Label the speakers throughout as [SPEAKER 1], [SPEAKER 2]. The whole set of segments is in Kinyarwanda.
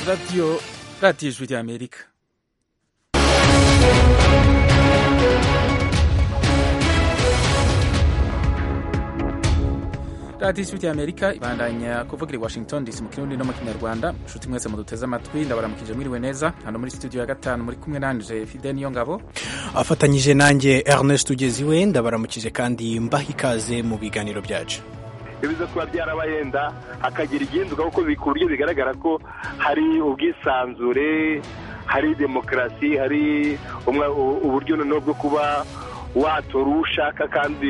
[SPEAKER 1] Radio, Radio Ijwi ry'Amerika radiyo ijwi ry'amerika ibandanya kuvugira i washington dc mu kirundi no mu kinyarwanda inshuti mwese muduteze amatwi ndabaramukije mwiriwe neza hano muri studio ya gatanu muri kumwe nanje fide niyo ngabo
[SPEAKER 2] afatanyije nanjye ernest ugeziwe ndabaramukije kandi mbaha ikaze mu biganiro byacu
[SPEAKER 3] bivuze kuba byarabayenda hakagira igihinduka kuko ku buryo bigaragara ko hari ubwisanzure hari demokarasi hari uburyo noneho bwo kuba watora uwo ushaka kandi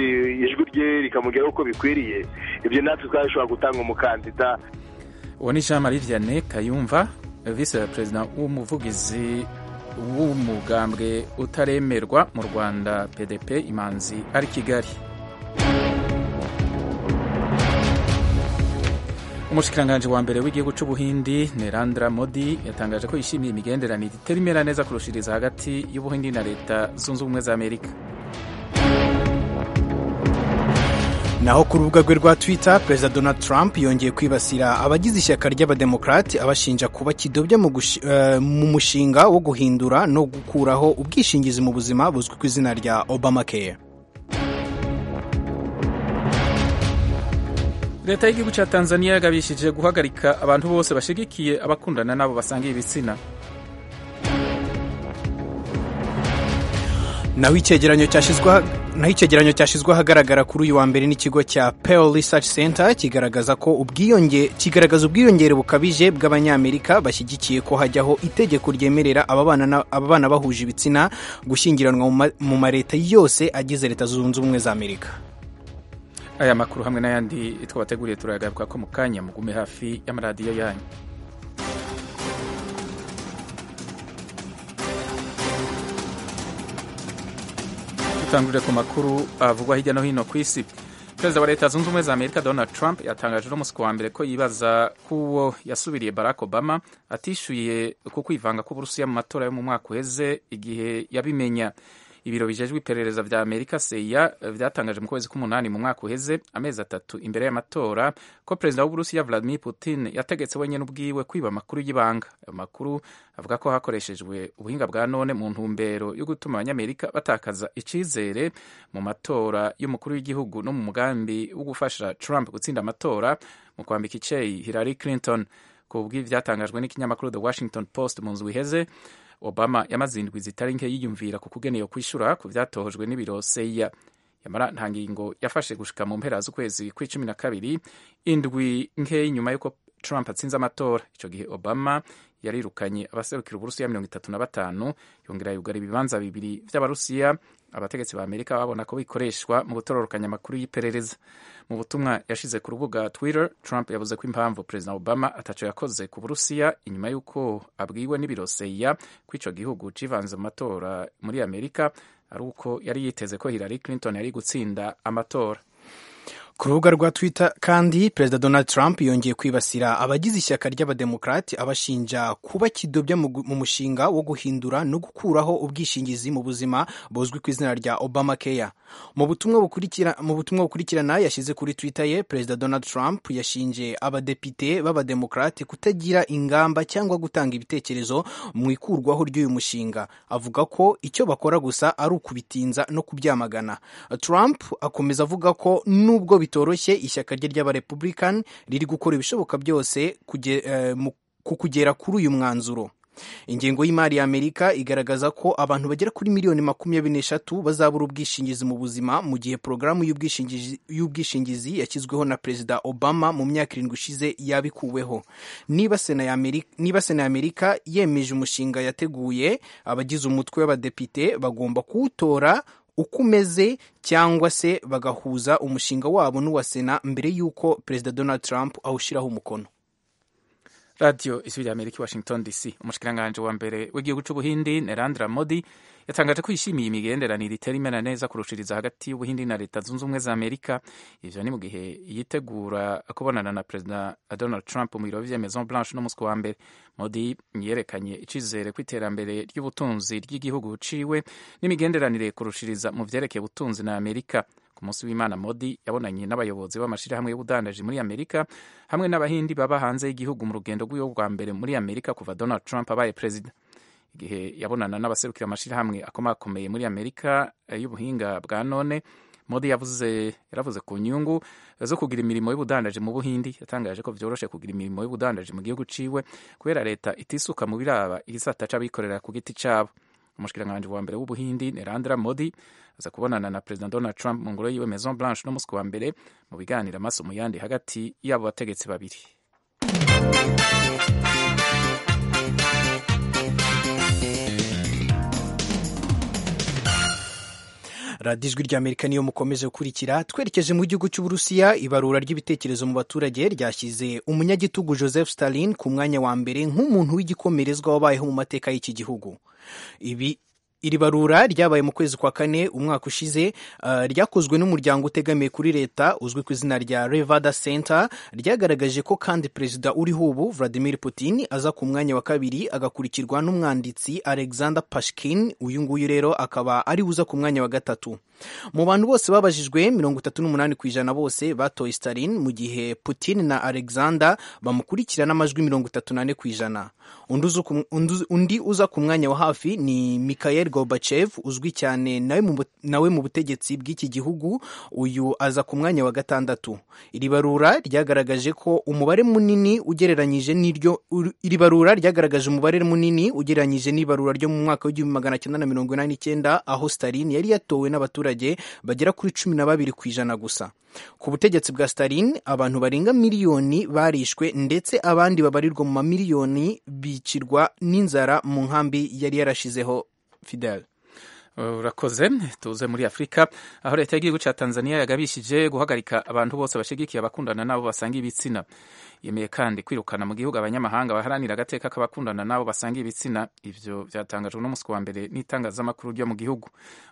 [SPEAKER 3] ijwi rye rikamugeraho uko bikwiriye ibyo natwe twabishobora gutanga umukandida
[SPEAKER 1] uwo ni jean marie vianney kayumva visi perezida w'umuvugizi w'umugambwe utaremerwa mu rwanda pdp imanzi ari kigali umushikiranganji wa mbere w'igihugu cy'ubuhindi nerandra modi yatangaje ko yishimiye imigenderanire iterimera neza kurushiriza hagati y'ubuhindi na leta zunze ubumwe za amerika
[SPEAKER 2] naho ku rubuga rwe rwa twitter perezida donald trump yongeye kwibasira abagize ishyaka ry'abademokarati abashinja kuba kidobya mu mushinga wo guhindura no gukuraho ubwishingizi mu buzima buzwi ku izina rya obamacare
[SPEAKER 1] leta y'igihugu cya tanzania yagabishije guhagarika abantu bose bashigikiye abakundana n'abo basangiye ibitsina
[SPEAKER 2] naho icyegeranyo cyashyizweho naho icyegeranyo cyashyizwe ahagaragara kuri uyu wa mbere n'ikigo cya Pew Research Center kigaragaza ko ubwiyonge kigaragaza ubwiyongere bukabije bw'abanyamerika bashyigikiye ko hajyaho itegeko ryemerera ababana bahuje ibitsina gushyingiranwa mu maleta yose agize leta zunze ubumwe za amerika
[SPEAKER 1] aya makuru hamwe n'ayandi twabateguriye turayagaruka ko mu kanya mugume hafi y'amaradiyo yanyu dutangurire ku makuru avugwa hirya no hino ku isi perezida wa leta zunze ubumwe za amerika donald trump yatangaje n'umunsi wa mbere ko yibaza k'uwo yasubiriye barack obama atishyuye ku kwivanga k'uburusiya mu matora yo mu mwaka uheze igihe yabimenya ibiro bijejwe iperereza bya amerika seya byatangaje mu kwezi k'umunani mu mwaka uheze amezi atatu imbere y'amatora ko perezida w'uburusiya vladimir putin yategetse wenyine ubwiwe kwiba amakuru y'ibanga ayo makuru avuga ko hakoreshejwe ubuhinga bwa none mu ntumbero yo gutuma abanyamerika batakaza icyizere mu matora y'umukuru w'igihugu no mu mugambi wo gufasha trump gutsinda amatora mu kwambika icyeyi hillary clinton ku bw'ibyatangajwe n'ikinyamakuru the washington post mu nzu iheze obama yamaze indwi zitari nke yiyumvira ku kugeneye kwishyura ku byatohojwe n'ibiro seya yamara nta ngingo yafashe gushika mu mpera z'ukwezi kw'icumi na kabiri indwi nkeya nyuma y'uko trump atsinze amatora icyo gihe obama yarirukanye abaserukira uburusiya mirongo itatu na batanu yongera yugara ibibanza bibiri by'abarusiya abategetsi ba amerika babona ko bikoreshwa mu gutororokanya amakuru y'iperereza mu butumwa yashize ku rubuga twitter trump yavuze ko impamvu perezida obama ataco yakoze ku burusiya inyuma y'uko abwiwe n'ibiroseya ko ico gihugu civanze mu matora muri amerika ari uko yari yiteze ko hillary clinton yari gutsinda amatora
[SPEAKER 2] ku rubuga rwa twitter kandi perezida donald trump yongeye kwibasira abagize ishyaka ry'abademokarati abashinja kuba kidobya mu mushinga wo guhindura no gukuraho ubwishingizi mu buzima buzwi ku izina rya obama care mu butumwa bukurikira mu butumwa bukurikirana yashyize kuri twitter ye perezida donald trump yashinje abadepite b'abademokarati kutagira ingamba cyangwa gutanga ibitekerezo mu ikurwaho ry'uyu mushinga avuga ko icyo bakora gusa ari ukubitinza no kubyamagana trump akomeza avuga ko nubwo bitoroshye ishyaka rye ry'abarepubulikani riri gukora ibishoboka byose ku kugera kuri uyu mwanzuro ingengo y'imari ya amerika igaragaza ko abantu bagera kuri miliyoni makumyabiri n'eshatu bazabura ubwishingizi mu buzima mu gihe porogaramu y'ubwishingizi yashyizweho na perezida obama mu myaka irindwi ishize yabikuweho niba sena ya amerika yemeje umushinga yateguye abagize umutwe w'abadepite bagomba kuwutora uko umeze cyangwa se bagahuza umushinga wabo n'uwa sena mbere y'uko perezida donald trump awushyiraho umukono
[SPEAKER 1] radiyo ijwi rya amerika washington dc umushikiranganji wa mbere w'igihugu cy'ubuhindi nerandra modi yatangaje ko yishimiye imigenderanire iterimera neza kurushiriza hagati y'ubuhindi na leta zunze ubumwe za amerika ivyo ni mu gihe yitegura kubonana na perezida donald trump mu biro vya maison blanche no muswi wa mbere modi yerekanye icizere ku iterambere ry'ubutunzi ry'igihugu ciwe n'imigenderanire kurushiriza mu vyerekeye ubutunzi na amerika ku munsi w'imana modi yabonanye n'abayobozi b'amashyirahamwe y'ubudandaji muri amerika hamwe n'abahindi baba hanze y'igihugu mu rugendo rw'iwe rwa mbere muri amerika kuva donald trump abaye perezida igihe yabonana n'abaserukira amashyirahamwe akomakomeye muri amerika eh, y'ubuhinga bwa none modi yavuze yaravuze ku nyungu zo kugira imirimo y'ubudandaji mu buhindi yatangaje ko byoroshye kugira imirimo y'ubudandaji mu gihugu ciwe kubera leta itisuka mu biraba igisata c'abikorera ku giti cabo umushikiranganji wa mbere w'ubuhindi nerandra modi aza kubonana na perezida donald trump mu ngoro yiwe maison blanche no munsi wa mbere mu biganiro amaso mu yandi hagati y'abo bategetsi babiri
[SPEAKER 2] radiyo ijwi ry'amerika niyo mukomeje gukurikira twerekeje mu gihugu cy'uburusiya ibarura ry'ibitekerezo mu baturage ryashyize umunyagitugu joseph stalin ku mwanya wa mbere nk'umuntu w'igikomerezwa wabayeho mu mateka y'iki gihugu ibi iri barura ryabaye mu kwezi kwa kane umwaka ushize uh, ryakozwe n'umuryango utegamiye kuri leta uzwi ku izina rya revada center ryagaragaje ko kandi perezida uriho ubu vladimir putin aza ku mwanya wa kabiri agakurikirwa n'umwanditsi alexander pashkin uyu nguyu rero akaba ari uza ku mwanya wa gatatu mu bantu bose babajijwe mirongo itatu n'umunani ku ijana bose batoye stalin mu gihe putin na alexander bamukurikira n'amajwi mirongo itatu n'ane ku ijana undi uza ku- undi- undi uza ku mwanya wa hafi ni mikhail gorbachev uzwi cyane nawe mu bu- nawe mu butegetsi bw'iki gihugu uyu aza ku mwanya wa gatandatu iri barura ryagaragaje ko umubare munini ugereranyije n'iryo ur- iri barura ryagaragaje umubare munini ugereranyije n'ibarura ryo mu mwaka w'igihumbi magana cyenda na mirongo inani n'icyenda aho stalin yari yatowe n'abaturage bagera kuri cumi na babiri ku ijana gusa ku butegetsi bwa stalin abantu barenga miliyoni barishwe ndetse abandi babarirwa mu mamiliyoni bicirwa n'inzara mu nkambi yari yarashizeho fidel
[SPEAKER 1] urakoze tuze muri afurika aho leta y'igihugu cya tanzania yagabishije guhagarika abantu bose bashyigikiye abakundana n'abo basanga ibitsina yemeye kandi kwirukana mu gihugu abanyamahanga baharanira agateka k'abakundana n'abo basanga ibitsina ibyo byatangajwe n'umunsi wa mbere n'itangazamakuru ryo mu gihugu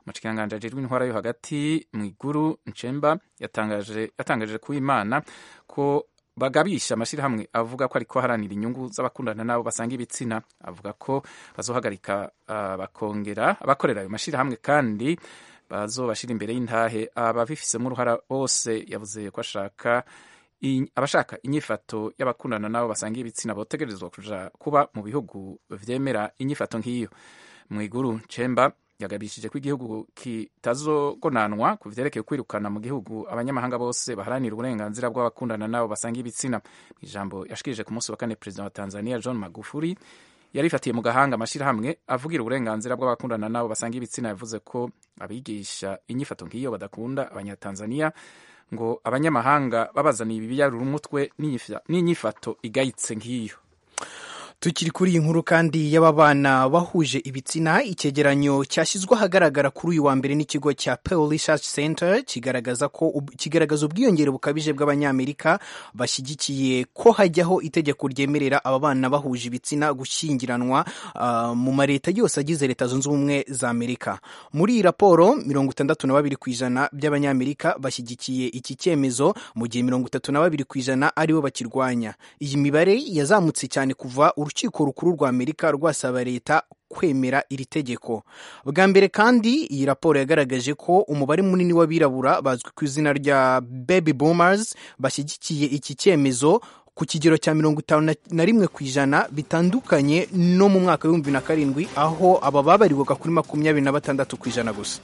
[SPEAKER 1] umushikiranganje ajejwe intwara yo hagati mu iguru nchemba yatangaje yatangaje ku imana ko bagabisha amashyirahamwe avuga ko ariko aharanira inyungu z'abakundana n'abo basanga ibitsina avuga ko bazohagarika ah, bakongera abakorera ayo mashyirahamwe kandi bazobashyira imbere y'intahe ababifisemo uruhara bose yavuze ko ashaka in- abashaka inyifato y'abakundana n'abo basanga ibitsina botegerezwa kuja kuba mu bihugu vyemera inyifato nk'iyo mu iguru cemba yagabishije ko igihugu kitazogonanwa ku vyerekeye kwirukana mu gihugu abanyamahanga bose baharanira uburenganzira bw'abakundana n'abo basanga ibitsina mu ijambo yashikirije ku munsi wa kane perezida wa tanzania john magufuli yarifatiye mu gahanga amashyirahamwe avugira uburenganzira bw'abakundana n'abo basanga ibitsina yavuze ko abigisha inyifato nk'iyo badakunda abanyatanzania ngo abanyamahanga babazaniye ibiyarura umutwe n'inyifa- n'inyifato igayitse nk'iyo
[SPEAKER 2] tukiri kuri iyi nkuru kandi y'ababana bahuje ibitsina icyegeranyo cyashyizwe ahagaragara kuri uyu wa mbere n'ikigo cya Pew Research Center kigaragaza ko ub- kigaragaza ubwiyongere bukabije bw'abanyamerika bashyigikiye ko hajyaho itegeko ryemerera aba bana bahuje ibitsina gushyingiranwa ah, mu ma leta yose agize leta zunze ubumwe za Amerika muri iyi raporo mirongo itandatu na babiri ku ijana by'abanyamerika bashyigikiye iki cyemezo mu gihe mirongo itatu na babiri ku ijana aribo bakirwanya iyi mibare yazamutse cyane kuva urukiko rukuru rwa amerika rwasaba leta kwemera iri tegeko bwa mbere kandi iyi raporo yagaragaje ko umubare munini w'abirabura bazwi ku izina rya baby boomers bashyigikiye iki cyemezo ku kigero cya mirongo itanu na- na rimwe ku ijana bitandukanye no mu mwaka w'ibihumbi bibiri na karindwi aho aba babarirwaga kuri makumyabiri na batandatu ku ijana gusa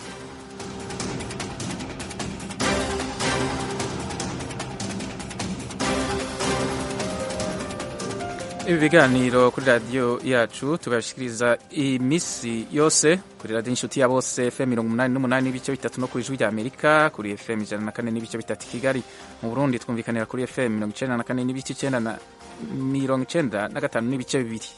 [SPEAKER 1] ibi biganiro kuri radiyo yacu tubashikiriza iminsi yose kuri radiyo inshuti ya bose fm mirongo umunani n'umunani n'ibice bitatu no ku ijwi rya amerika kuri fm ijana na kane n'ibice bitatu i kigali mu burundi twumvikanira kuri fm mirongo icenda na kane n'ibice icenda na mirongo icenda na gatanu n'ibice bibiri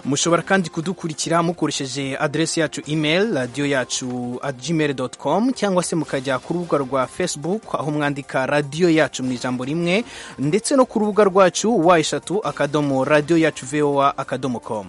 [SPEAKER 2] mushobora kandi kudukurikira mukoresheje aderesi yacu email radiyo yacu at gmail com cyangwa se mukajya ku rubuga rwa facebook aho mwandika radiyo yacu mu ijambo rimwe ndetse no ku rubuga rwacu wa eshatu akadomo radiyo yacu voa akadomo com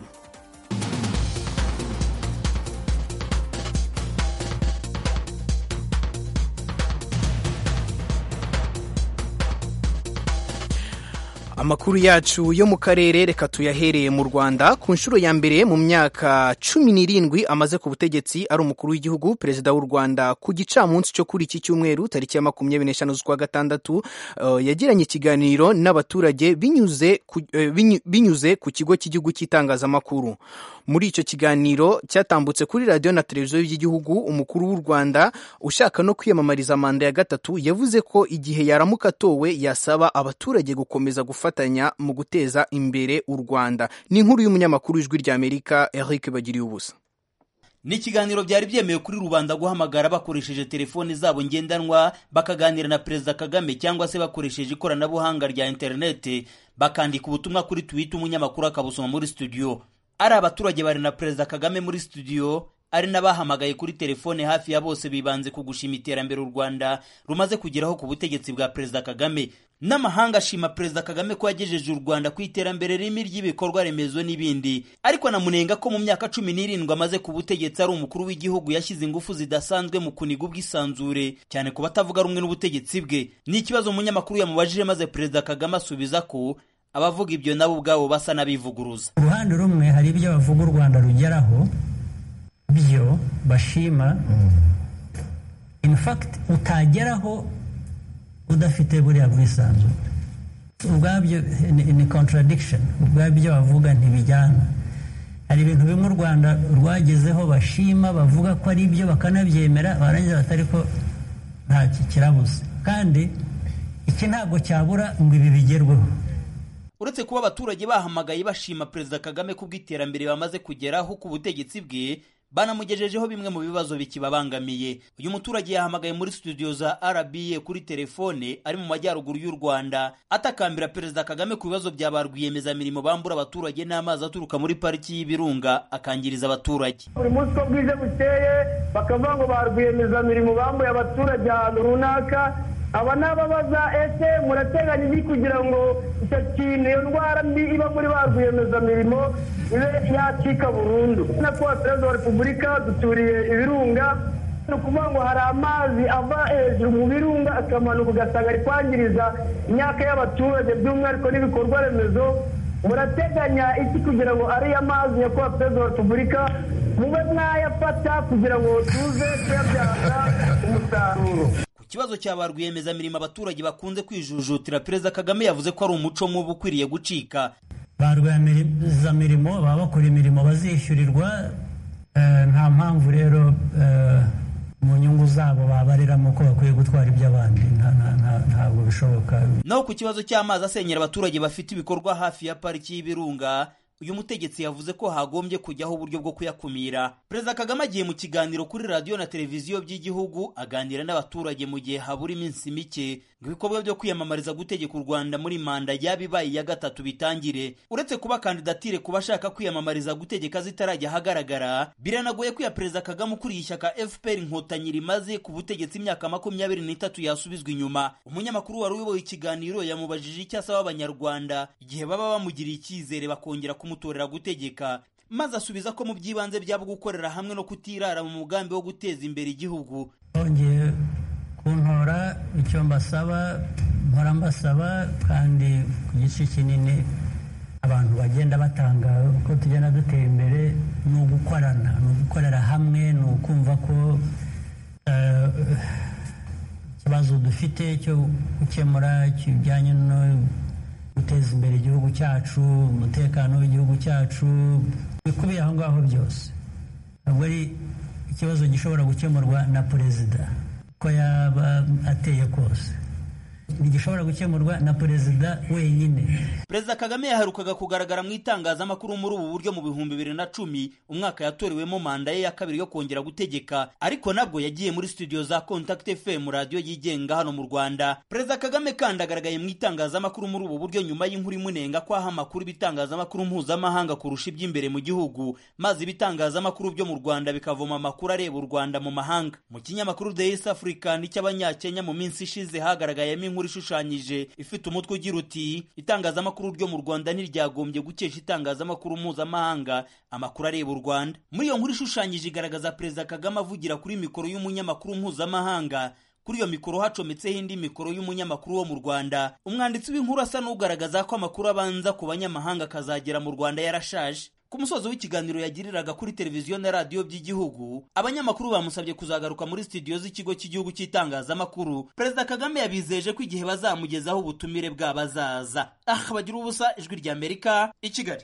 [SPEAKER 2] amakuru yacu yo mu karere reka tuyahereye mu rwanda ku nshuro ya mbere mu myaka cumi n'irindwi amaze ku butegetsi ari umukuru w'igihugu perezida w'u rwanda ku gicamunsi cyo kuri iki cyumweru tariki ya makumyabiri n'eshanu z'ukwa gatandatu eh, yagiranye ikiganiro n'abaturage binyuze ku- eh, binyu- binyuze ku kigo cy'igihugu cy'itangazamakuru muri icyo kiganiro cyatambutse kuri radiyo na televiziyo by'igihugu umukuru w'u rwanda ushaka no kwiyamamariza manda ya gatatu yavuze ko igihe yaramuka atowe yasaba abaturage gukomeza gufatanya mu guteza imbere u rwanda ni inkuru y'umunyamakuru w'ijwi ry'amerika eric bagiriye ubusa
[SPEAKER 4] ni ikiganiro byari byemewe kuri rubanda guhamagara bakoresheje telefoni zabo ngendanwa bakaganira na perezida kagame cyangwa se bakoresheje ikoranabuhanga rya interineti bakandika ubutumwa kuri twita umunyamakuru akabusoma muri studio ari abaturage bari na perezida kagame muri studio ari n'abahamagaye kuri telefone hafi ya bose bibanze ku gushima iterambere u rwanda rumaze kugeraho ku butegetsi bwa perezida kagame n'amahanga ashima perezida kagame ko yagejeje u rwanda ku iterambere ririmo ry'ibikorwa remezo n'ibindi ariko anamunenga ko mu myaka cumi n'irindwi amaze ku butegetsi ari umukuru w'igihugu yashyize ingufu zidasanzwe mu kuniga ubwisanzure cyane ku batavuga rumwe n'ubutegetsi bwe ni ikibazo umunyamakuru yamubajije maze perezida kagame asubiza ko abavuga ibyo nabo ubwabo basa n'abivuguruza
[SPEAKER 5] ku ruhande rumwe hari ibyo bavuga u rwanda rugeraho byo bashima in fact utageraho udafite buriya bwisanzure ubwabyo ni- ni contradiction ubwabyo ibyo bavuga ntibijyana hari ibintu bimwe u rwanda rwagezeho bashima bavuga ko ari byo bakanabyemera barangiza batari ko nta ki- kirabuze kandi iki ntabwo cyabura ngo ibi bigerweho
[SPEAKER 4] uretse kuba abaturage bahamagaye bashima perezida kagame ku bw'iterambere bamaze kugeraho ku butegetsi bwe banamugejejeho bimwe mu bibazo bikibabangamiye uyu muturage yahamagaye muri studio za rba kuri telefone ari mu majyaruguru y'u rwanda atakambira perezida kagame ku bibazo bya ba rwiyemezamirimo bambura abaturage n'amazi aturuka muri pariki y'ibirunga akangiriza abaturage
[SPEAKER 6] buri munsi uko bwije bukeye bakavuga ngo ba rwiyemezamirimo bambuye abaturage ahantu runaka aba ni ababaza ese murateganya iki kugira ngo icyo kintu iyo ndwara mbi iba muri ba rwiyemezamirimo ibe yacika burundu na kuwa perezida wa repubulika duturiye ibirunga ni ukuvuga ngo hari amazi ava hejuru mu birunga akamanuka ugasanga ari kwangiriza imyaka y'abaturage by'umwihariko n'ibikorwa remezo murateganya iki kugira ngo ariyo mazi nyakubahwa perezida wa repubulika mube mwayafata kugira ngo tuze kuyabyaza umusaruro
[SPEAKER 4] ku kibazo cya ba rwiyemezamirimo abaturage bakunze kwijujutira perezida kagame yavuze ko ari umuco mubi ukwiriye gucika
[SPEAKER 5] ba rwiyemezamirimo baba bakora imirimo bazishyurirwa eh, nta mpamvu rero eh, mu nyungu zabo babariramo ko bakwiye gutwara iby'abandi Nta- nta- nta- ntabwo bishoboka
[SPEAKER 4] naho ku kibazo cy'amazi asenyera abaturage bafite ibikorwa hafi ya pariki y'ibirunga uyu mutegetsi yavuze ko hagombye kujyaho uburyo bwo kuyakumira perezida kagame agiye mu kiganiro kuri radiyo na televiziyo by'igihugu aganira n'abaturage mu gihe habura iminsi mike ngo ibikorwa byo kwiyamamariza gutegeka u rwanda muri manda yaba ibaye iya gatatu bitangire uretse kuba kandidatire ku bashaka kwiyamamariza gutegeka zitarajya ahagaragara biranagoye ko iya perezida kagame ukuriye ishyaka fpr inkotanyi rimaze ku butegetsi imyaka makumyabiri n'itatu yasubizwa inyuma umunyamakuru wari uyoboye ikiganiro yamubajije icyo asaba abanyarwanda igihe baba bamugiriye icyizere bakongera kumutorera gutegeka maze asubiza ko mu by'ibanze byaba gukorera hamwe no kutirara mu mugambi wo guteza imbere igihugu
[SPEAKER 5] bongeye kuntora icyo mbasaba mpora mbasaba kandi ku gice kinini abantu bagenda batanga uko tugenda dutera imbere ni ugukorana ni ugukorera hamwe ni ukumva ko eh, ikibazo dufite cyo gukemura kijyanye no guteza imbere igihugu cyacu umutekano w'igihugu cyacu bikubiye aho ngaho byose ntabwo ari ikibazo gishobora gukemurwa na perezida uko yaba ateye kose ntigishobora gukemurwa na perezida wenyine
[SPEAKER 4] perezida kagame yaherukaga kugaragara mu itangazamakuru muri ubu buryo mu bihumbi bibiri na cumi umwaka yatorewemo manda ye ya kabiri yo kongera gutegeka ariko nabwo yagiye muri studio za contact fm radiyo yigenga hano mu rwanda perezida kagame kandi agaragaye mu itangazamakuru muri ubu buryo nyuma y'inkuru imunenga ko aha amakuru ibitangazamakuru mpuzamahanga kurusha iby'imbere mu gihugu maze ibitangazamakuru byo mu rwanda bikavoma amakuru areba u rwanda mu mahanga mu kinyamakuru the east african cy'abanyakenya mu minsi ishize hagaragayemo inkuru ishushanyije ifite umutwe ugira uti itangazamakuru ryo mu rwanda ntiryagombye gukesha itangazamakuru mpuzamahanga amakuru areba u rwanda muri iyo nkuru ishushanyije igaragaza perezida kagame avugira kuri mikoro y'umunyamakuru mpuzamahanga kuri iyo mikoro hacometseho indi mikoro y'umunyamakuru wo mu Rwanda umwanditsi w'inkuru asa n'ugaragaza ko amakuru abanza ku banyamahanga akazagera mu Rwanda yarashaje ku musozo w'ikiganiro yagiriraga kuri televiziyo na radiyo by'igihugu abanyamakuru bamusabye kuzagaruka muri studio z'ikigo cy'igihugu cy'itangazamakuru perezida kagame yabizeje ko igihe bazamugezaho ubutumire bwabazaza ah bagira ubusa ijwi rya amerika i kigali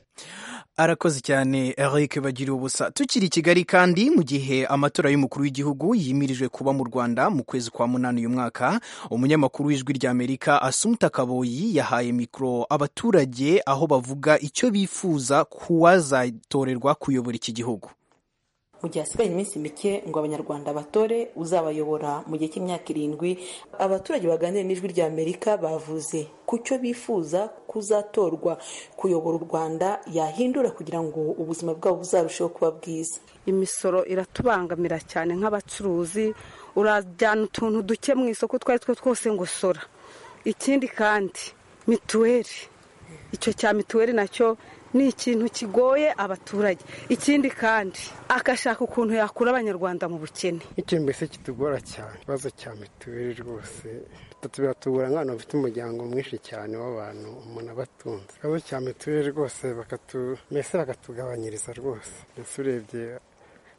[SPEAKER 2] arakoze cyane eric bagira ubusa tukiri i kigali kandi mu gihe amatora y'umukuru w'igihugu yimirijwe kuba mu rwanda mu kwezi kwa munani uyu mwaka umunyamakuru w'ijwi rya amerika asumta kaboyi yahaye mikoro abaturage aho bavuga icyo bifuza kuwazatorerwa kuyobora iki gihugu
[SPEAKER 7] mu gihe hasigaye iminsi mike ngo abanyarwanda batore uzabayobora mu gihe cy'imyaka irindwi abaturage baganira n'ijwi rya amerika bavuze ku cyo bifuza kuzatorwa kuyobora u rwanda yahindura kugira ngo ubuzima bwabo buzarusheho kuba bwiza
[SPEAKER 8] imisoro iratubangamira cyane nk'abacuruzi urajyana utuntu duke mu isoko utwo ari two twose ngo sora ikindi kandi mituweli icyo cya mituweli nacyo ni ikintu kigoye abaturage ikindi kandi agashaka ukuntu yakura abanyarwanda mu bukene
[SPEAKER 9] icyo mbese kitugora cyane ikibazo cya mituweli rwose bitatu biratugora nk'abantu bafite umuryango mwinshi cyane w'abantu umuntu abatunze ikibazo cya mituweli rwose mbese bakatugabanyiriza rwose mbese urebye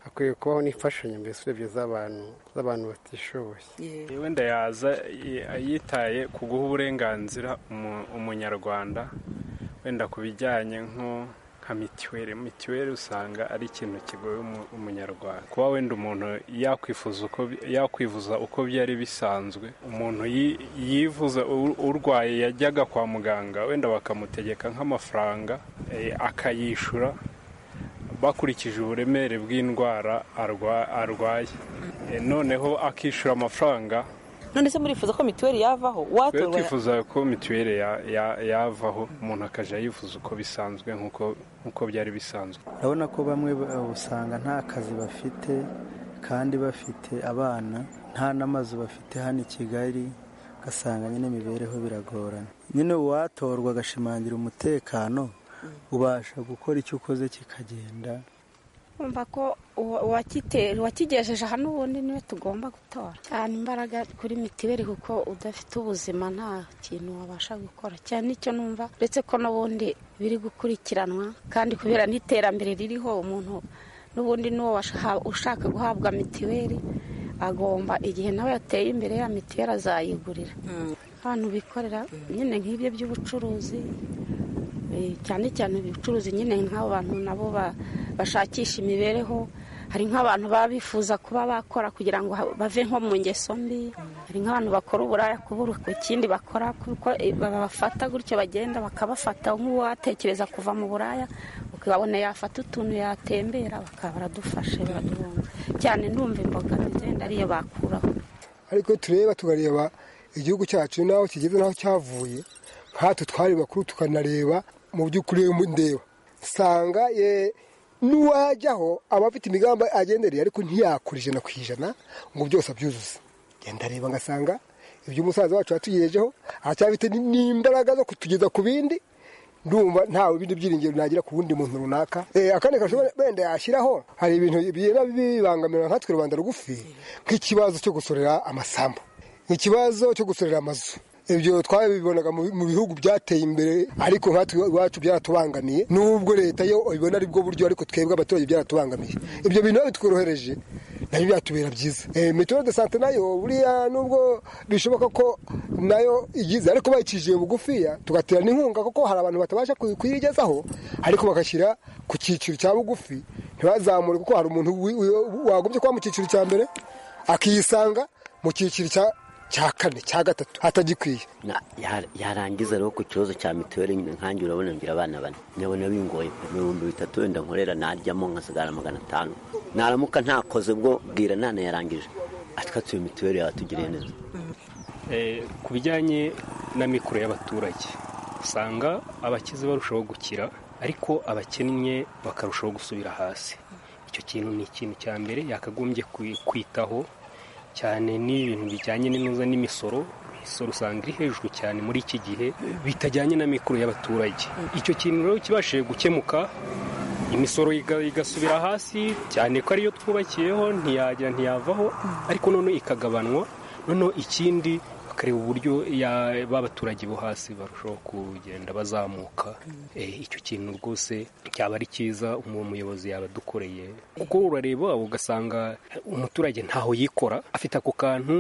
[SPEAKER 9] hakwiye kubaho n'imfashanyo mbese urebye z'abantu z'abantu batishoboye
[SPEAKER 10] wenda yaza yitaye ku guha uburenganzira umunyarwanda wenda ku bijyanye nko nka mituweli mituweli usanga ari ikintu kigoye umunyarwanda kuba wenda umuntu yakwivuza uko byari bisanzwe umuntu yivuza urwaye yajyaga kwa muganga wenda bakamutegeka nk'amafaranga akayishyura bakurikije uburemere bw'indwara arwaye noneho akishyura amafaranga
[SPEAKER 7] none se murifuza ko mituweli yavaho watorwa
[SPEAKER 10] twifuza ko mituweli yavaho umuntu akajya yifuza uko bisanzwe nk'uko byari bisanzwe
[SPEAKER 11] urabona ko bamwe usanga nta kazi bafite kandi bafite abana nta n'amazu bafite hano i kigali ugasanga nyine imibereho biragorana nyine uwatorwa agashimangira umutekano ubasha gukora icyo ukoze kikagenda
[SPEAKER 12] kumva ko uwakigejeje hano ubundi niwe tugomba gutora cyane imbaraga kuri mitiweli kuko udafite ubuzima nta kintu wabasha gukora cyane icyo numva uretse ko n'ubundi biri gukurikiranwa kandi kubera n'iterambere ririho umuntu n'ubundi n'uwo ushaka guhabwa mitiweli agomba igihe nawe yateye imbere ya mitiweli azayigurira abantu bikorera nyine nk'ibyo by'ubucuruzi cyane cyane ubucuruzi nyine nk'abo bantu nabo bashakisha imibereho hari nk'abantu baba bifuza kuba bakora kugira ngo bave nko mu ngeso mbi hari nk'abantu bakora uburaya kubura ku kindi bakora kuko babafata gutyo bagenda bakabafata nk'uwatekereza kuva mu buraya ukabona yafata utuntu yatembera bakaba baradufashe baraduhunga cyane ndumva imbogamizi wenda ariyo bakuraho
[SPEAKER 13] ariko tureba tukareba igihugu cyacu n'aho kigeze n'aho cyavuye nkatwe twari bakuru tukanareba mu by'ukuri ndeba nsanga n'uwajyaho aba afite imigambi agendereye ariko ntiyakura ijana ku ijana ngo byose abyuzuze genda reba ngasanga ibyo umusaza wacu yatugejejeho aracyafite n'imbaraga zo kutugeza ku bindi ndumva ntawe bindi byiringiro nagira ku wundi muntu runaka akandi gashobora wenda yashyiraho hari ibintu bigenda bibangamira nkatwe rubanda rugufi nk'ikibazo cyo gusorera amasambu nk'ikibazo cyo gusorera amazu ibyo twabibonaga mu bihugu byateye imbere ariko nkatwe iwacu byaratubangamiye n'ubwo leta yo ibona ari bwo buryo ariko twebwe abaturage byaratubangamiye ibyo bintu bitworohereje nabyo byatubera byiza mituweli de sante nayo buriya nubwo bishoboka ko nayo igize ariko bayicishije bugufiya tugatera n'inkunga kuko hari abantu batabasha kuyigezaho ariko bagashyira ku cyiciro cya bugufi ntibazamure kuko hari umuntu wagombye kuba mu cyiciro cya mbere akiyisanga mu cyiciro cya cya kane cya gatatu hatagikwiye
[SPEAKER 14] yarangiza rero ku kibazo cya mituweli nkange urabona ngira abana bane ndabona bingoye ibihumbi bitatu wenda nkorera naryamo nkasigara magana atanu naramuka ntakoze bwo bwira nana yarangije atwatuye mituweli yabatugiriye neza
[SPEAKER 10] ku bijyanye na mikoro y'abaturage usanga abakize barushaho gukira ariko abakennye bakarushaho gusubira hasi icyo kintu ni ikintu cya mbere yakagombye kwitaho cyane n'ibintu bijyanye n'inuza n'imisoro imisoro usanga iri hejuru cyane muri iki gihe bitajyanye na mikoro y'abaturage icyo kintu rero kibashije gukemuka imisoro igasubira hasi cyane ko ariyo twubakiyeho ntiyajya ntiyavaho ariko noneho ikagabanwa noneho ikindi bakareba uburyo ya- ba baturage bo hasi barushaho kugenda bazamuka Eh, icyo kintu rwose cyaba ari cyiza uwo muyobozi yaba adukoreye kuko urareba ugasanga umuturage ntaho yikora afite ako kantu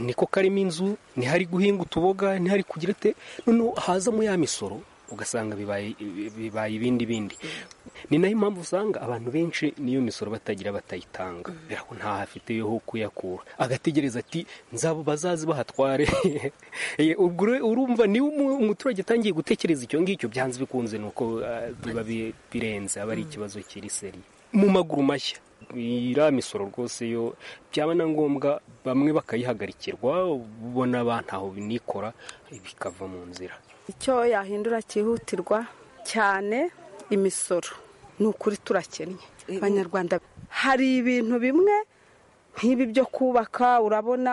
[SPEAKER 10] niko karimo inzu ntihari guhinga utuboga ntihari kugira ate noneho hazamo ya misoro ugasanga bibaye bibaye ibindi bindi ni nayo impamvu usanga abantu benshi n'iyo misoro batagira batayitanga biraho ntaho afiteyo ho kuyakura agategereza ati nzabo bazazi bahatware Eh, ubwo ure- urumva niba umu- umuturage atangiye gutekereza icyo ngicyo byanze bikunze ni uko ah, biba bi- birenze aba ari ikibazo kiri seri mu maguru mashya iriya misoro rwose yo byaba na ngombwa bamwe bakayihagarikirwa ubona ba ntaho binikora bikava mu nzira
[SPEAKER 8] icyo yahindura cyihutirwa cyane imisoro ni ukuri turakennye abanyarwanda hari ibintu bimwe nk'ibi byo kubaka urabona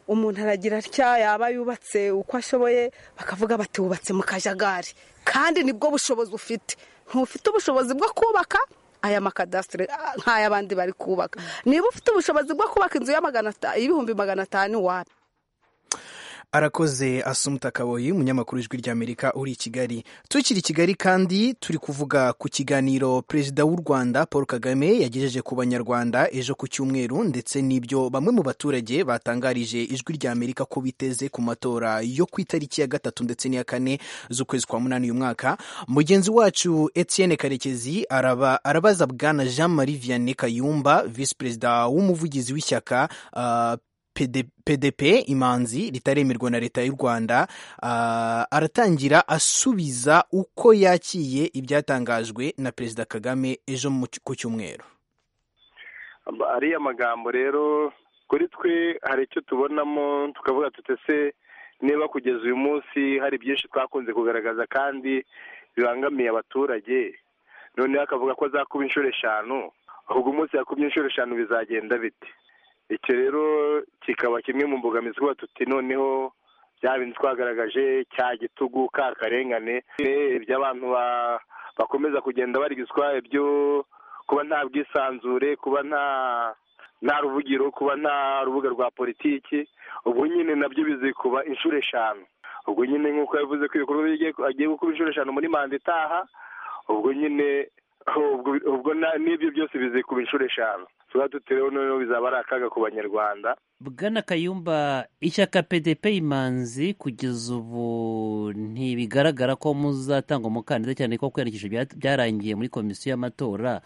[SPEAKER 8] umuntu aragira atya yaba yubatse uko ashoboye bakavuga bati wubatse mu kajagari kandi nibwo bushobozi ufite ntufite ubushobozi bwo kubaka aya makadasitire nk'ay'abandi bari kubaka niba ufite ubushobozi bwo kubaka inzu ya magana ata- y'ibihumbi magana atanu wapi
[SPEAKER 2] arakoze asumuta kaboyi umunyamakuru w'ijwi ry'amerika uri i kigali tukiri i kigali kandi turi kuvuga ku kiganiro perezida w'u rwanda paul kagame yagejeje ku banyarwanda ejo ku cyumweru ndetse n'ibyo bamwe mu baturage batangarije ijwi ry'amerika ko biteze ku matora yo ku itariki ya gatatu ndetse n'iya kane z'ukwezi kwa munani uyu mwaka mugenzi wacu etienne karekezi araba, arabaza bwana jean marie vianney kayumba visi perezida w'umuvugizi w'ishyaka ah, PD PDP imanzi ritaremerwa na leta y'u Rwanda ah, aratangira asubiza uko yakiye ibyatangajwe na Perezida Kagame ejo mu cy- ku cyumweru
[SPEAKER 3] Ba- ariya magambo rero kuri twe hari icyo tubonamo tukavuga tutese niba kugeza uyu munsi hari byinshi twakunze kugaragaza kandi bibangamiye abaturage noneho akavuga ko azakuba inshuro eshanu ahubwo umunsi yakubye inshuro eshanu bizagenda bite icyo rero kikaba kimwe mu mbogamizi kuba tuti noneho bya bintu twagaragaje cya gitugu ka karengane eh, iby'abantu ba- bakomeza kugenda barigizwa ibyo kuba nta bwisanzure kuba nta nta ruvugiro kuba nta rubuga rwa politiki ubwo nyine nabyo bizikuba inshuro eshanu ubwo nyine nk'uko yavuze ko ibikorwa bye agiye- agiye gukuba inshuro eshanu muri manda itaha ubwo nyine ubwo- ubwo na- n'ibyo byose bizikuba inshuro eshanu tuba tutereho noneho bizaba ari akaga ku banyarwanda
[SPEAKER 15] bwana kayumba ishyaka pdp imanzi kugeza ubu ntibigaragara ko muzatanga umukandida cyane ko kwiyandikisha bya- byarangiye muri komisiyo y'amatora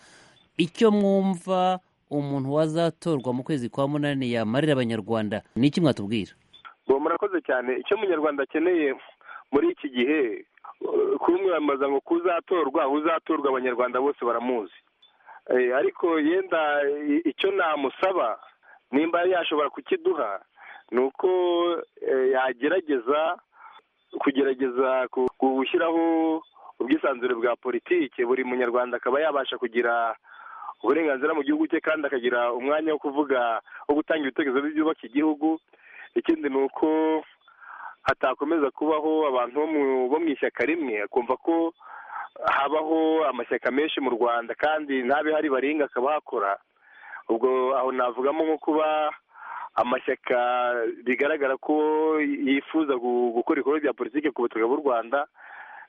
[SPEAKER 15] icyo mwumva umuntu wazatorwa mu kwezi kwa munani yamarira abanyarwanda ni iki mwatubwira
[SPEAKER 3] ngo murakoze cyane icyo umunyarwanda akeneye muri iki gihe eh, kumwamamaza ngo kuzatorwa uzatorwa abanyarwanda bose baramuzi Eh, ariko yenda i- icyo namusaba nimba yashobora kukiduha ni uko eh, yagerageza kugerageza ku- gushyiraho ubwisanzure bwa politiki buri munyarwanda akaba yabasha kugira uburenganzira mu gihugu cye kandi akagira umwanya wo kuvuga wo gutanga ibitekerezo byubaka igihugu ikindi ni uko hatakomeza kubaho abantu bo mu- bo mu ishyaka rimwe akumva ko habaho amashyaka menshi mu rwanda kandi ntabe hari baringa akaba hakora ubwo aho navugamo nko kuba amashyaka bigaragara ko yifuza gu- gukora ibikorwa bya politiki ku butaka bw'u rwanda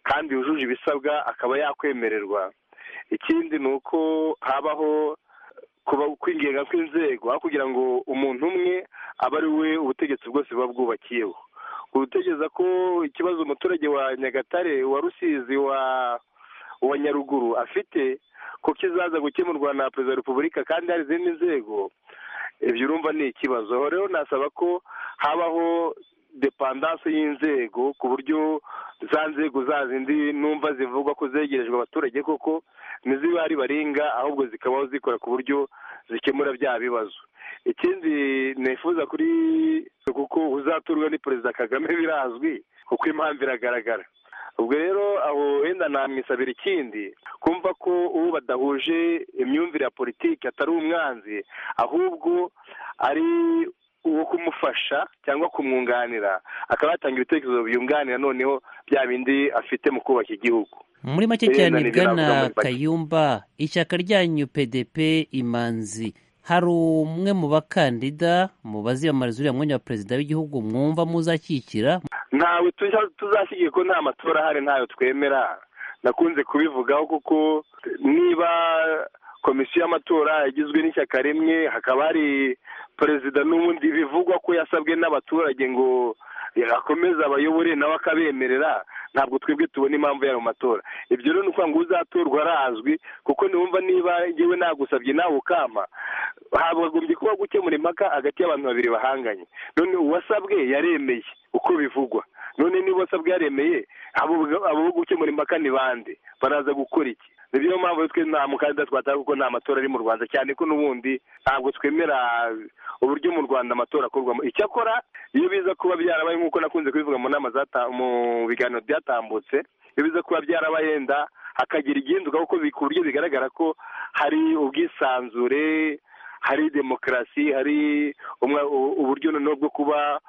[SPEAKER 3] kandi yujuje ibisabwa akaba yakwemererwa ikindi ni uko habaho kuba kwingenga kw'inzego aho kugira ngo umuntu umwe aba ari we ubutegetsi bwose buba bwubakiyeho gutegereza ko ikibazo umuturage wa nyagatare wa rusizi wa wa nyaruguru afite ko kizaza gukemurwa na perezida wa repubulika kandi hari izindi nzego ibyo urumva ni ikibazo Aho rero nasaba ko habaho depandanse y'inzego ku buryo za nzego za zindi numva zivugwa ko zegerejwe abaturage koko ntizibe ari baringa ahubwo zikabaho zikora ku buryo zikemura bya bibazo ikindi nifuza kuri kuko uzaturwa ni perezida kagame birazwi kuko impamvu iragaragara ubwo rero aho wenda namwisabira ikindi kumva ko uwo badahuje imyumvire ya politiki atari umwanzi ahubwo ari uwo kumufasha cyangwa kumwunganira akaba yatanga ibitekerezo byunganira noneho bya bindi afite mu kubaka igihugu
[SPEAKER 15] muri make
[SPEAKER 3] Eh,
[SPEAKER 15] cyane
[SPEAKER 3] nani binavuga muri
[SPEAKER 15] bwana
[SPEAKER 3] make.
[SPEAKER 15] kayumba ishyaka ryanyu pdp imanzi hari umwe mu bakandida mu baziyamamariza uriya mwanya wa perezida w'igihugu mwumva muzashyikira
[SPEAKER 3] ntawe tujya- tuzashyigikira ko nta matora ahari ntayo twemera nakunze kubivugaho kuko niba komisiyo y'amatora igizwe n'ishyaka rimwe hakaba hari perezida n'ubundi bivugwa ko yasabwe n'abaturage ngo akomeze abayobore nawe akabemerera ntabwo twebwe tubona impamvu yari mu matora ibyo rero ni ukuvuga ngo uzatorwa arazwi kuko niwumva niba ngewe nagusabye nawe ukama hagombye kuba gukemura impaka hagati y'abantu babiri bahanganye none uwasabwe yaremeye uko bivugwa none niba uwasabwe yaremeye abo abo bo gukemura impaka ni bande baraza gukora iki niyo mpamvu twe nta mukandida twatanga kuko nta matora ari mu rwanda cyane ko n'ubundi ntabwo twemera uburyo mu rwanda amatora akorwamo icyakora iyo biza kuba byarabaye nk'uko nakunze kubivuga mu nama zata- mu biganiro byatambutse iyo biza kuba byarabaye yenda hakagira igihinduka kuko bi- ku buryo bigaragara ko hari ubwisanzure hari demokarasi hari umwe- u- uburyo noneho bwo kuba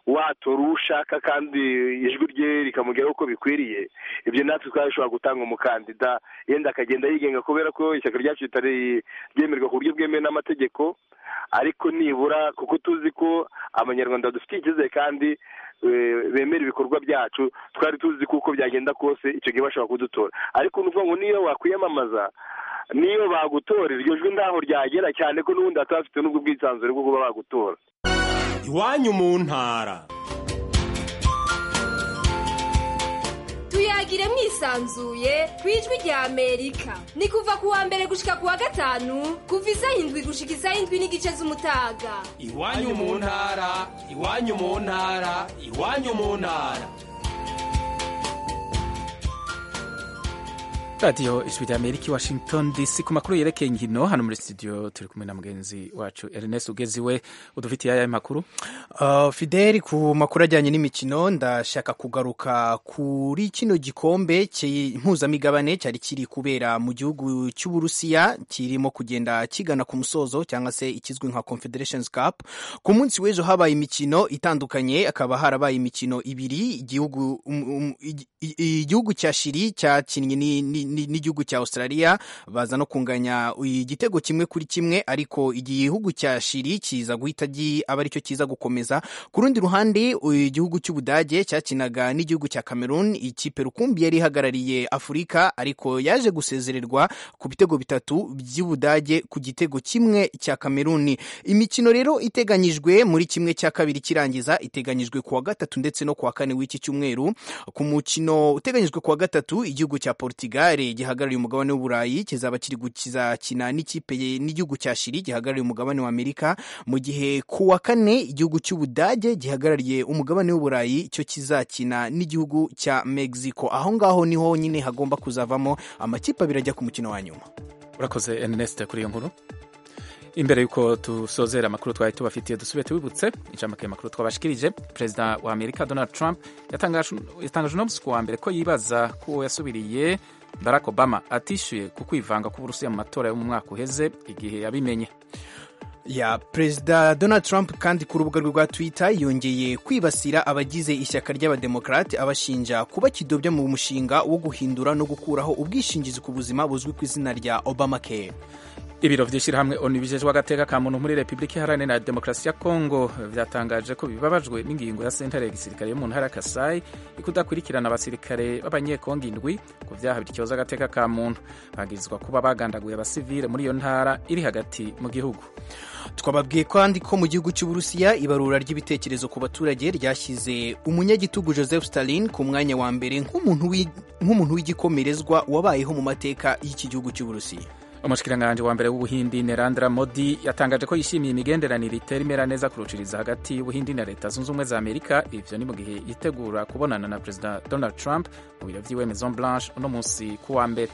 [SPEAKER 3] watora uwo ushaka kandi ijwi rye rikamugeraho uko bikwiriye ibyo natwe twari dushobora gutanga umukandida yenda akagenda yigenga kubera ko ishyaka ryacu ritari ryemerwa ku buryo bwemewe n'amategeko ariko nibura kuko tuzi ko abanyarwanda dufitiye icyizere kandi eh, bemera ibikorwa byacu twari tuzi ko uko byagenda kose icyo gihe bashobora kudutora ariko ni ukuvuga ngo niyo wakwiyamamaza niyo bagutora iryo jwi ntaho ryagera cyane ko n'ubundi bataba bafite n'ubwo bwisanzure bwo kuba bagutora
[SPEAKER 16] iwanyu mu ntara
[SPEAKER 17] tuyagire mwisanzuye ku ijwi rya amerika ni kuva ku wa mbere gushika ku wa gatanu kuva isaha indwi gushika isaha indwi n'igice z'umutaga
[SPEAKER 16] iwanyu mu ntara iwanyu mu ntara iwanyu mu ntara
[SPEAKER 1] radiyo ijwi rya amerika i washington dc ku makuru yerekeye inkino hano muri studio turi kumwe na mugenzi wacu ernest ugeziwe udufitiye ayahe makuru
[SPEAKER 2] Uh, Fidel ku makuru ajyanye n'imikino ndashaka kugaruka kuri kino gikombe ki- mpuzamigabane cyari kiri kubera mu gihugu cy'uburusiya kirimo kugenda kigana ku musozo cyangwa se ikizwi nka confederations cup ku munsi w'ejo habaye imikino itandukanye akaba harabaye imikino ibiri igihugu um- um- igi- i- igihugu cya shiri cyakinnye ni- ni- ni- n'igihugu cya australia baza no kunganya igitego kimwe kuri kimwe ariko igihugu cya shiri kiza guhita gi- aba aricyo kiza gukomeza ku rundi ruhande igihugu cy'ubudage cyakinaga n'igihugu cya cameroon ikipe rukumbi yari ihagarariye afurika ariko yaje gusezererwa ku bitego bitatu by'ubudage ku gitego kimwe cya cameroon imikino rero iteganyijwe muri kimwe cya kabiri kirangiza iteganyijwe ku wa gatatu ndetse no ku wa kane w'iki cyumweru ku mukino uteganyijwe ku wa gatatu igihugu cya portugal gihagarariye umugabane w'uburayi kizaba kiri kizakina n'ikipe ye- n'igihugu cya shiri gihagarariye umugabane wa amerika mu gihe ku wa kane igihugu cy'ubudage gihagarariye umugabane w'uburayi cyo kizakina n'igihugu cya mexico aho ngaho niho nyine hagomba kuzavamo amakipe abiri ajya ku mukino wa nyuma
[SPEAKER 1] urakoze ernest kuri iyo nkuru imbere y'uko dusozera amakuru twari tubafitiye dusubiye tubibutse ijambo makuru twabashikirije perezida wa amerika donald trump yatangaje yatangaje uno munsi ku wa mbere ko yibaza ko uwo yasubiriye barack obama atishyuye ku kwivanga k'uburusiya mu matora yo mu mwaka uheze igihe yabimenye
[SPEAKER 2] ya perezida donald trump kandi ku rubuga rwe rwa twitter yongeye kwibasira abagize ishyaka ry'abademokarate abashinja kuba kidobya mu mushinga wo guhindura no gukuraho ubwishingizi ku buzima buzwi ku izina rya obamacare
[SPEAKER 1] ibiro by'ishyirahamwe onu bijejwe agateka ka muntu muri repubulika iharanira demokarasi ya kongo byatangaje ko bibabajwe n'ingingo ya sentare ya gisirikare yo mu ntara ya kasayi ikudakurikirana abasirikare b'abanyekongo indwi ku byaha bityoza agateka ka muntu bagirizwa kuba bagandaguye abasivile muri iyo ntara iri hagati mu gihugu
[SPEAKER 2] twababwiye kandi ko mu gihugu cy'uburusiya ibarura ry'ibitekerezo ku baturage ryashyize umunyagitugu joseph stalin ku mwanya wa mbere nk'umuntu w'i- nk'umuntu w'igikomerezwa wabayeho mu mateka y'iki gihugu cy'uburusiya
[SPEAKER 1] umushikiranganji wa mbere w'ubuhindi nerandra modi yatangaje ko yishimiye imigenderanire itera imera neza kuruciriza hagati y'ubuhindi na leta zunze ubumwe za amerika ivyo ni mu gihe yitegura kubonana na perezida donald trump mu biro vyiwe maison blanche uno munsi ku wa mbere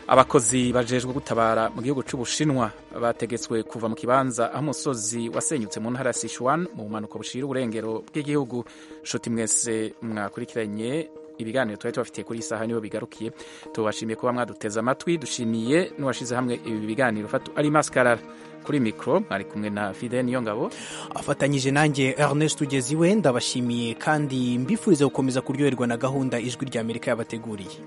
[SPEAKER 1] abakozi bajejwe gutabara mu gihugu cy'ubushinwa bategetswe kuva mu kibanza aho umusozi wasenyutse mu ntara ya sichuan mu bumanuko bushira uburengero bw'igihugu nshuti mwese mwakurikiranye ibiganiro twari tubafitiye kuri iyi saha nibo bigarukiye tubashimiye kuba mwaduteze amatwi dushimiye n'uwashyize hamwe ibi biganiro fatu ari maskarara kuri mikoro mwari kumwe na fide niyo ngabo
[SPEAKER 2] afatanyije nanjye ernest ugeze iwe ndabashimiye kandi mbifuriza gukomeza kuryoherwa na gahunda ijwi ry'amerika yabateguriye